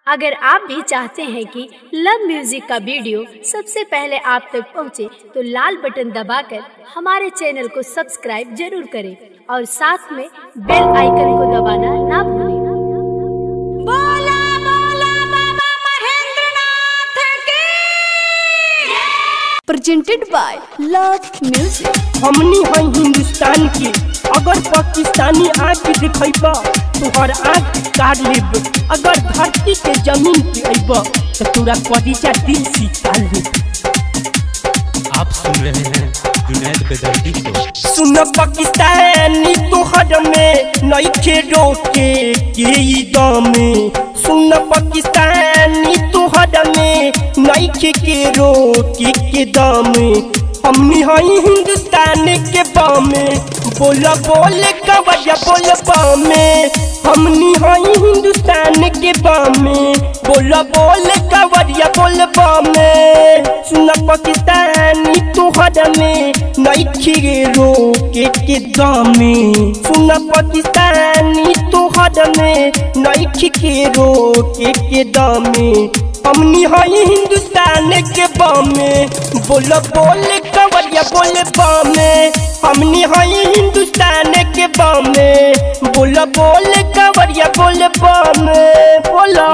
अगर आप भी चाहते हैं कि लव म्यूजिक का वीडियो सबसे पहले आप तक पहुंचे, तो लाल बटन दबाकर हमारे चैनल को सब्सक्राइब जरूर करें और साथ में बेल आइकन को दबाना ना भूलें बोला बोला बाबा महेंद्रनाथ की presented by Love Music. हमनी है हिंदुस्तान की अगर पाकिस्तानी आँख दिखेबा तोहर आँख काट लेब अगर धरती के जमीन पे अइब तो तोरा कदीजा दिल सीता लेब आप सुन रहे हैं जुनैद बेदर्दी को सुन पाकिस्तानी तोहर में नइखे रोके के ई दमे सुन पाकिस्तानी तोहर में नइखे के रोके के दमे हमनी हई हिंदुस्तान के बामे बोल बोल कवरिया बोल बामे हमनी हई हिंदुस्तान के बामे बोल बोल कवरिया बोल बामे सुन पाकिस्तानी तोहर में नइखे रोके के दमे सुन पाकिस्तानी तोहर में नइखे के रोके के दमे हमनी हई हिंदुस्तान के बामे बोल बोल कवरिया बोल बामे हमनी हई हिंदुस्तान के बामे बोल बोल कवरिया बोल बामे बोला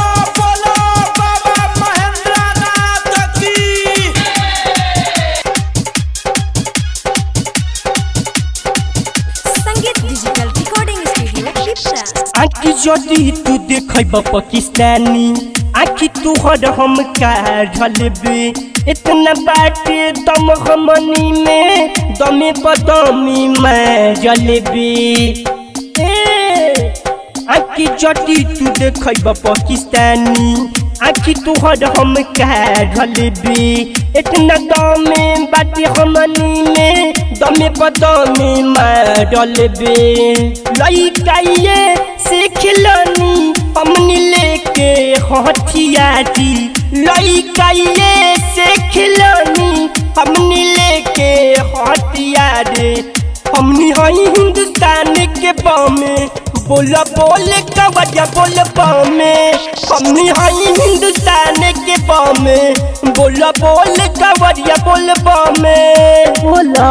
संगीत डिजिटल रिकॉर्डिंग स्टूडियो पिपरा आँखी जदि तू देखब पाकिस्तानी आँखी तुहर हम काढ़लबे इतना बाटे दम हमनी में दमे बदमी मैं जलेबे ए आँखी जदि तू देखब पाकिस्तानी आँखी तुहर हम काढ़लबे इतना दमे बाटे हमनी में दमे बदमी मैं जलेबे लइकाइए से खिलनी हमनी लेके हथियारी लइकाइए से खिलनी हमनी लेके हथियारे हमनी हई हिंदुस्तान के बामे बोल बोल कवरिया बोल बामे हमनी हई हिंदुस्तान के बामे बोल बोल कवरिया बोल बामे बोला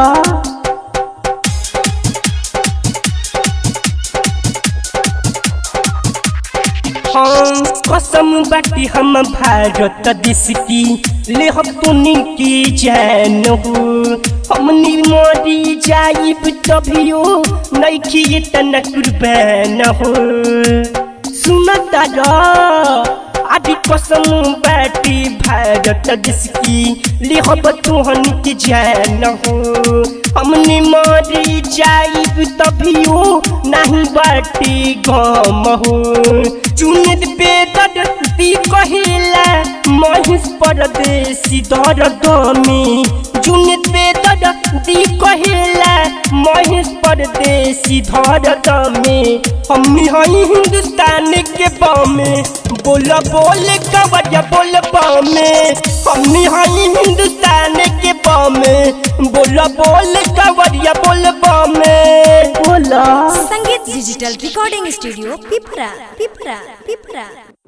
हम कसम बाटी हम भारत देश की ले हम तुनी की जान हो हमनी मरी जाइब तभियो नइखी इतना कुर्बान हो सुनता रा आदि कसम बाटी भारत देश की ले हम तुहन की जान हो हमनी मरी जाइब तभियो नहीं बाटी गम हो चुनित बेदर दी कहिला महिष परदेसी दर दमी चुनित बेदर दी कहिला महिष परदेसी धर दमी हमनी हई हिंदुस्तान के बामे बोल बोल कवरिया बोल बामे हमनी हई हिंदुस्तान के बामे बोल बोल कवरिया बोल बामे बोला संगीत डिजिटल रिकॉर्डिंग स्टूडियो पिपरा पिपरा पिपरा